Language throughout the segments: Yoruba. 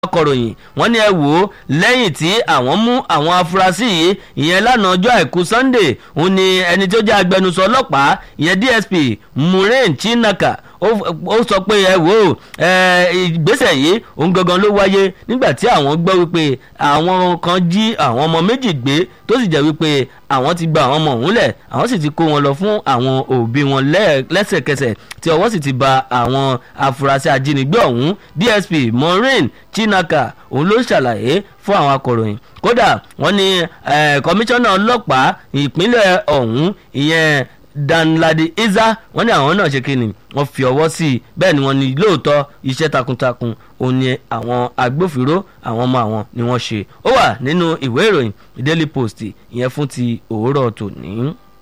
akọ̀ròyìn wọ́n ní ẹ wò ó lẹ́yìn tí àwọn mú àwọn afurasí yìí ìyẹn lánàá ọjọ́ àìkú sunday òun ni ẹni tó jẹ́ agbẹnusọ ọlọ́pàá ìyẹn dsp muren chinaka ó sọ pé ẹ wò ó ìgbésẹ̀ yìí òun gangan ló wáyé nígbà tí àwọn gbọ́ wípé àwọn kan jí àwọn ọmọ méjì gbé tó sì jẹ́ wípé àwọn ti gba àwọn ọmọ òun lẹ̀ àwọn sì ti kó wọn lọ fún àwọn òbí wọn lẹ́sẹ̀kẹsẹ̀ tí ọwọ́ sì ti ba àwọn afurasí ajínigbé ọ̀hún dsp maureen chinaka òun ló ṣàlàyé fún àwọn akọ̀ròyìn kódà wọ́n ní kọmíṣánná ọlọ́pàá ìpínlẹ̀ ọ̀hún ìyẹn danladi iza wọ́n ní àwọn náà ṣe kí ni wọ́n fi ọwọ́ sí i bẹ́ẹ̀ ni wọ́n ní lóòótọ́ iṣẹ́ takuntakun òun ni àwọn agbófinró àwọn ọmọ àwọn ni wọ́n ṣe ó wà nínú ìwé ìròyìn daily post ìyẹn fún ti òwúrọ̀ tòní.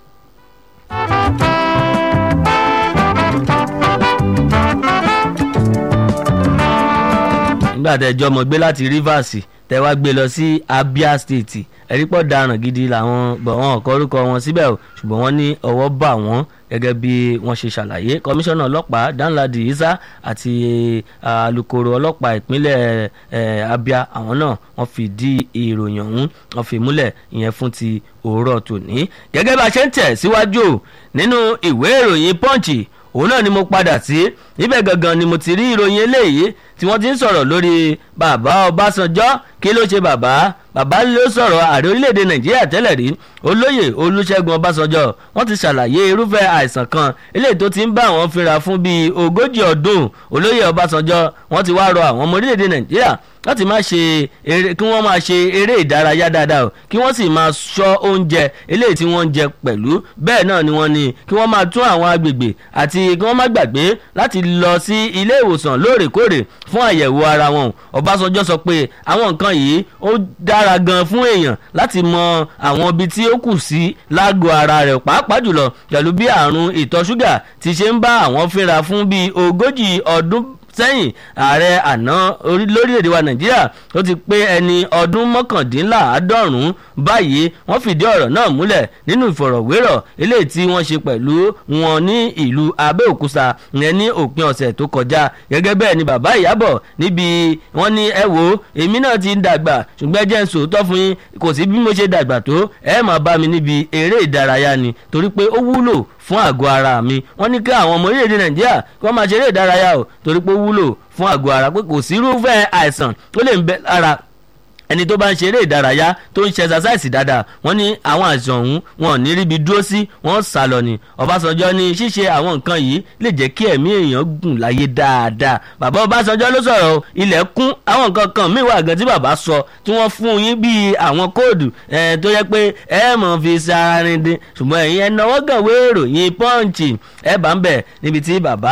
nígbà tẹ́ ẹjọ́ mọ̀ gbé láti rivers tẹ́ wá gbé lọ sí abia state ẹ̀rí pọ̀ daràn gidi làwọn bọ̀ wọn ọ̀kọ́ orúkọ wọn síbẹ̀ o ṣùgbọ́n wọ́n ní ọwọ́ bà wọ́n gẹ́gẹ́ bí wọ́n ṣe ṣàlàyé kọmíṣánná ọlọ́pàá danladi isa àti alūkkóró ọlọ́pàá ìpínlẹ̀ abia àwọn náà wọ́n fìdí ìròyìn ọ̀hún wọ́n fi múlẹ̀ ìyẹn fún ti òwúrọ̀ tòní. gẹ́gẹ́ bá a ṣe ń tẹ̀ síwájú nínú ìwé ìròyìn punch òun náà ni mo padà sí níbẹ̀ gangan ni mo ti rí ìròyìn eléyìí tí wọ́n ti ń sọ̀rọ̀ lórí bàbá ọbásanjọ́ kí ló ṣe bàbá bàbá ló sọ̀rọ̀ ààrẹ orílẹ̀-èdè nàìjíríà tẹ́lẹ̀ rí olóyè olúṣẹ́gun ọbásanjọ́ wọ́n ti ṣàlàyé irúfẹ́ àìsàn kan eléyìí tó ti ń bá àwọn fínra fún bíi ogójì ọdún olóyè ọbásanjọ́ wọ́n ti wá rọ àwọn ọmọ orílẹ̀-èdè nàìjíríà láti máa ṣe eré kí wọ́n máa ṣe eré ìdárayá dáadáa o kí wọ́n sì máa ṣọ́ oúnjẹ eléyìí tí wọ́n ń jẹ pẹ̀lú bẹ́ẹ̀ náà ni wọ́n ní kí wọ́n máa tún àwọn agbègbè àti kí wọ́n má gbàgbé láti lọ sí ilé ìwòsàn lóòrèkóòrè fún àyẹ̀wò ara wọn ọbásanjọ́ sọ pé àwọn nǹkan yìí ó dára gan fún èèyàn láti mọ àwọn ibi tí ó kù sí lágọ̀ọ́ ara rẹ̀ pàápàá jùlọ pẹ̀lú bí àrùn ìtọ̀ ṣúgà ti ṣe ń bá àwọn fínra fún bíi ogójì ọdún sẹ́yìn ààrẹ àná lórílẹ̀‐èdè wa nàìjíríà tó ti pé ẹni ọdún mọ́kàndínláàádọ́rùn-ún báyìí wọ́n fìdí ọ̀rọ̀ náà múlẹ̀ nínú ìfọ̀rọ̀wérọ̀ eléyìí tí wọ́n ṣe pẹ̀lú wọn ní ìlú abẹ́òkúta ìyẹn ní òpin ọ̀sẹ̀ tó kọjá gẹ́gẹ́ bẹ́ẹ̀ ni bàbá ìyábọ̀ níbi wọ́n ní ẹ wo èmi náà ti ń dàgbà ṣùgbọ́n jẹ́ ń sòótọ́ fún yín kò sí bí mo ṣe dàgbà tó ẹ máa bá mi níbi eré ìdárayá ni torí pé ó wúlò fún àgọ́ ara mi wọ́n ní kí àwọn ọmọ orílẹ̀-èdè nàìjíríà kí wọ́n máa ṣeré ìdárayá o torí pé ó wúlò fún àgọ́ ara pé kò sí irúfẹ́ àìsàn tó lè ń bẹ lára ẹni tó bá ń ṣeré ìdárayá tó ń ṣe ẹsasáìsì dáadáa wọ́n ní àwọn àìsàn ọ̀hún wọn ò ní ríbi dúró sí wọ́n sá lọ ni ọbásanjọ́ ní ṣíṣe àwọn nǹkan yìí lè jẹ́ kí ẹ̀mí èèyàn gùn láyé dáadáa bàbá ọbásanjọ́ ló sọ̀rọ̀ ilẹ̀ kún àwọn nǹkan kan míì wà gan tí bàbá sọ tí wọ́n fún yín bíi àwọn kóòdù tó yẹ pé ẹ mọ̀ fi sáárín dín ṣùgbọ́n ẹ̀yin ẹ̀ náwó gan wé ìròyìn pọ́ǹchì ẹ̀ bá ń bẹ̀ níbi tí bàbá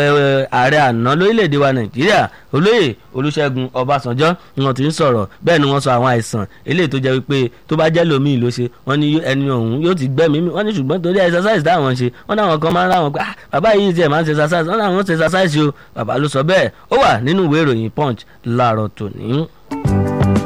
ààrẹ àná lórílẹ̀‐èdè wa nàìjíríà olóyè olúṣẹ́gun ọbásanjọ́ ni wọ́n ti ń sọ̀rọ̀ bẹ́ẹ̀ ni wọ́n sọ àwọn àìsàn eléyìí tó jẹ́ wípé tó bá jẹ́ lómi ló ṣe wọ́n ní ẹni ọ̀hún yóò ti gbẹ́mí mi wọ́n ní ṣùgbọ́n torí exercise táwọn ṣe wọ́n náwọn kan máa ń ráwọn pé ah bàbá yìí tiẹ̀ máa ń ṣe exercise wọ́n náwọn ṣe exercise o bàbá ló sọ bẹ́ẹ̀ ó wà nínú ìwé ìròyìn punch láàárọ̀ tòní.